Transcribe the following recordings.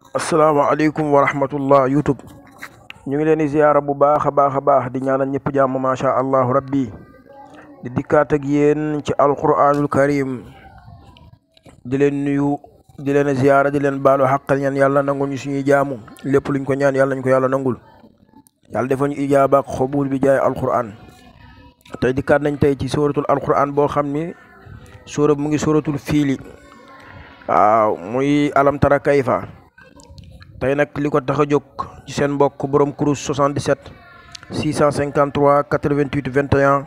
asalaamaaleykum wa rahmatullah youtube ñu ngi leen di ziyaara bu baax a baax a baax di ñaanal ñëpp jàmm macha allahu rabbi di dikkaat ak yéen ci alquranul karim di leen nuyu di leen ziyaara di leen baalu xaqal ñaan yàlla nangul ñu suñuy jaamu lépp luñ ko ñaan yàlla ñu ko yàlla nangul yàlla defal ñu ijaaba ak xobul bi jaay alquran tey dikkaat nañ tey ci suratul alquran boo xam ni sura mu ngi suratul fiili waaw muy alam tara kayfa tey nag li ko tax a jóg ci seen mbokk borom kurus 77 653 88 21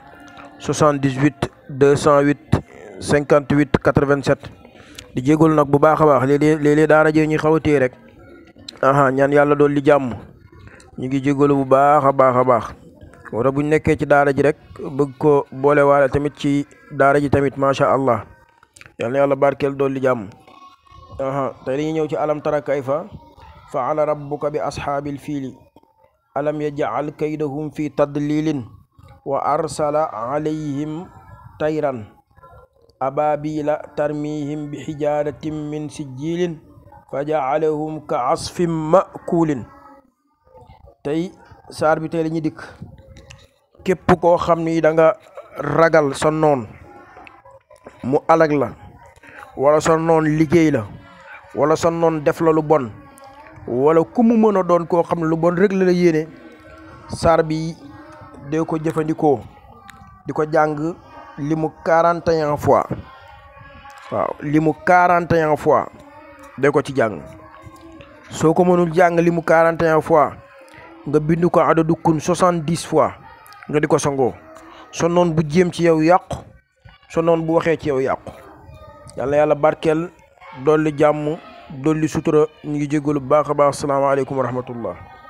78 208 58 87 di jégalu nag bu baax a baax léeg-léeg léeg-léeg daara jee ñuy xaw a téye rek aha ñaan yàlla dool li jàmm ñu ngi jégalu bu baax a baax a baax wala buñ nekkee ci daara ji rek bëgg ko boole waale tamit ci daara ji tamit macha allah yal na yàlla barkeel dool li jàmm aha tey dañuy ñëw ci alam tara kayfa faala rabbuka bi ashaabil fiili alam yajcal kaydahum fi tadlilin wa arsala alayhim tayran ababila tarmihim bi xijaratin min sijilin fa jacalahum ka asfin makulin tey saar bi tey la ñu dikk képp koo xam ni da nga ragal sa noon mu alag la wala sa noon liggéey la wala sa noon def la lu bon wala ku mu mën a doon koo xam ne lu bon rek la la yéene saar bi dee ko jëfandikoo di ko jàng li mu quarante et un fois waaw li mu quarante et un fois dee ko ci jàng soo ko mënul jàng li mu quarante et un fois nga bind ko adadu kun soixante dix fois nga di ko sangoo sa noon bu jéem ci yow yàqu sa noon bu waxee ci yow yàqu yàlla yàlla barkeel dolli jàmm dolli sutura ñu ngi jégalu bu baax a baax salaamaaleykum wa rahmatullah